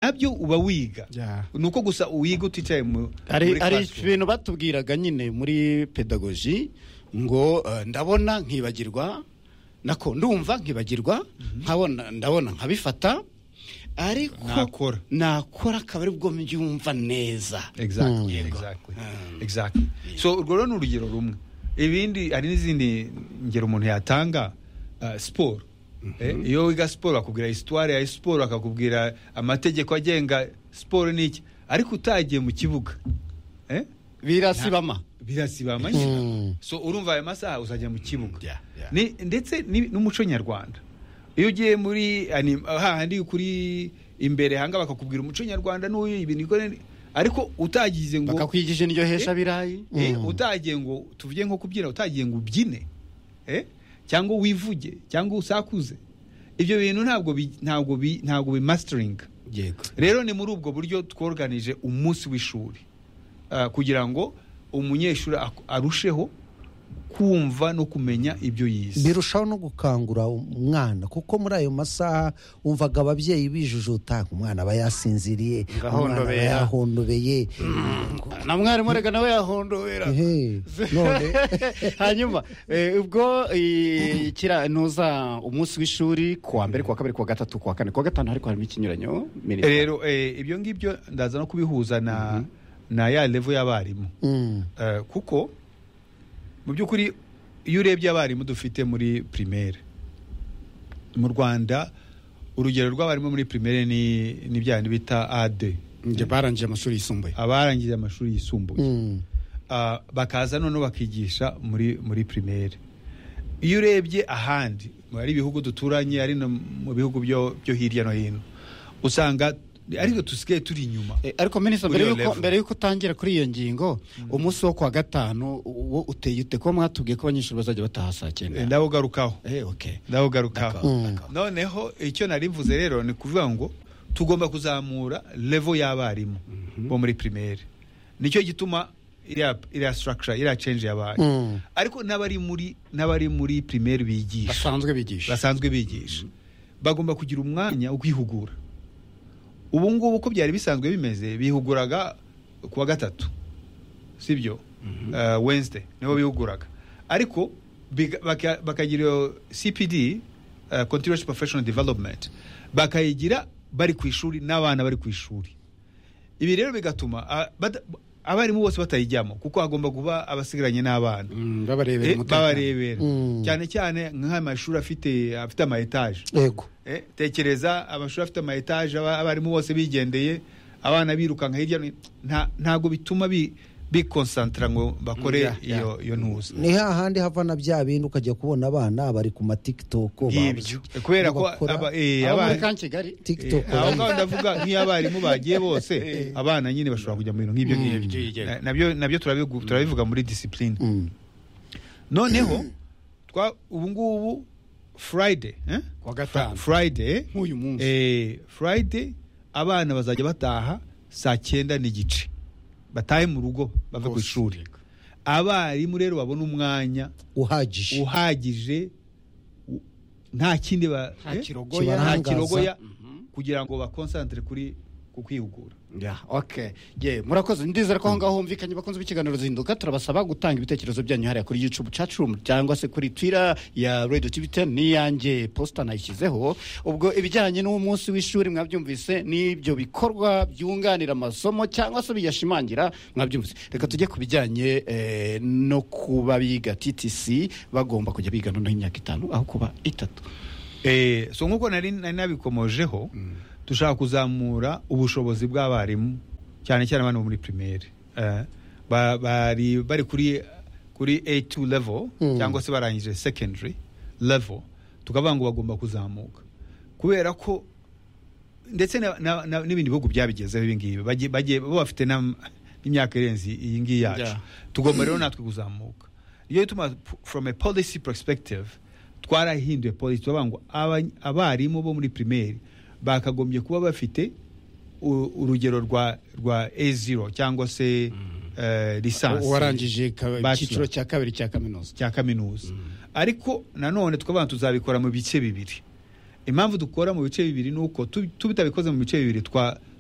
nabyo uba wiga ni uko gusa uwiga uticaye hari ibintu batubwiraga nyine muri pedagoji ngo ndabona nkibagirwa nako ndumva nkibagirwa nkabona ndabona nkabifata ariko nakora akaba ari bwo mbyumva neza so urwo rero ni urugero rumwe ibindi hari n'izindi ngero umuntu yatanga siporo iyo wiga siporo bakubwira isitwari ya siporo bakakubwira amategeko agenga siporo ni iki ariko utagiye mu kibuga birasibama birasibama so urumva ayo masaha uzajya mu kibuga ndetse n'umuco nyarwanda iyo ugiye muri hahandi kuri imbere hanga bakakubwira umuco nyarwanda n'uyu ibintu ariko utagize ngo bakakwigisha indyo hesha birayi utagiye ngo tuvuge nko kubyina utagiye ngo ubyine cyangwa wivuge cyangwa usakuze ibyo bintu ntabwo ntabwo ntabwo bimasiteringa rero ni muri ubwo buryo tworuganije umunsi w'ishuri kugira ngo umunyeshuri arusheho kumva no kumenya ibyo yize birushaho no gukangura umwana kuko muri ayo masaha wumvaga ababyeyi bijujuta umwana aba yasinziriye umwana aba yahondobeye na mwarimu reka nawe yahondobera hanyuma ubwo ntuza umunsi w'ishuri kuwa mbere kuwa kabiri kuwa gatatu kuwa kane kuwa gatanu ariko harimo ikinyuranyo rero ibyo ngibyo ndaza no kubihuza na na ya revo y'abarimu kuko mu by'ukuri iyo urebye abarimu dufite muri pirimeri mu rwanda urugero rw'abarimu muri pirimeri ni bya bita ade barangije amashuri yisumbuye abarangije amashuri yisumbuye bakaza noneho bakigisha muri muri pirimeri iyo urebye ahandi hari ibihugu duturanye ari no mu bihugu byo hirya no hino usanga ariko dusigaye turi inyuma ariko minisitiri mbere y'uko utangira kuri iyo ngingo umunsi wo kuwa gatanu wo uteye ute kuba mwatubwiye ko abanyeshuri bazajya bataha saa cyenda ndawugarukaho ndawugarukaho noneho icyo mvuze rero ni ukuvuga ngo tugomba kuzamura revo y'abarimu bo muri pirimeri nicyo gituma iriya sitaragishara iriya cenje yabaye ariko n'abari muri n'abari muri pirimeri bigisha basanzwe bigisha basanzwe bigisha bagomba kugira umwanya wo kwihugura ubu ngubu uko byari bisanzwe bimeze bihuguraga kuwa gatatu si byo wenside nibo bihuguraga ariko bakagira iyo cpd continuous professional development bakayigira bari ku ishuri n'abana bari ku ishuri ibi rero bigatuma abarimu bose batayijyamo kuko hagomba kuba abasigaranye n'abana babarebera cyane cyane nk'amashuri afite ama etaje tekereza amashuri afite ama etaje abarimu bose bigendeye abana birukanka hirya no hino ntabwo bituma bikonsantara ngo bakore iyo ntuza ni hahandi hava na bya bindi ukajya kubona abana bari ku matikitoko kubera ko tikitoko aho ngaho ndavuga nk'iyo abarimu bagiye bose abana nyine bashobora kujya mu bintu nk'ibyo ngibyo nabyo turabivuga muri disipurine noneho ubu ngubu furayide furayide furayide abana bazajya bataha saa cyenda n'igice batahe mu rugo bave ku ishuri abarimu rero babona umwanya uhagije nta kindi nta kirogoya kugira ngo bakonsantire kuri ku kwihugura murakoze ndizera ko aho ngaho humvikanye bakunze ibikiganiro zihinduka turabasaba gutanga ibitekerezo byanyu hariya kuri yucubu cacurumu cyangwa se kuri twira ya radiyo tibite n'iyange posita nayishyizeho ubwo ibijyanye n'umunsi w'ishuri mwabyumvise n'ibyo bikorwa byunganira amasomo cyangwa se biyashimangira mwabyumvise reka tujye ku bijyanye no kuba biga ttc bagomba kujya biga noneho imyaka itanu aho kuba itatu so nk'uko nari nabikomojeho dushaka kuzamura ubushobozi bw'abarimu cyane cyane abana bo muri pirimeri bari bari kuri kuri A2 level cyangwa se barangije secondary level tukavuga ngo bagomba kuzamuka kubera ko ndetse n'ibindi bihugu byabigezeho ibi ngibi bagiye bafite n'imyaka irenze iyi ngiyi yacu tugomba rero natwe kuzamuka iyo bituma from a policy perspective twarahinduye policy turavuga ngo abarimu bo muri pirimeri bakagombye kuba bafite urugero rwa rwa A0 cyangwa se lisansi uwarangije icyiciro cya kabiri cya kaminuza cya kaminuza ariko nanone twaba tuzabikora mu bice bibiri impamvu dukora mu bice bibiri ni uko tubitabikoze mu bice bibiri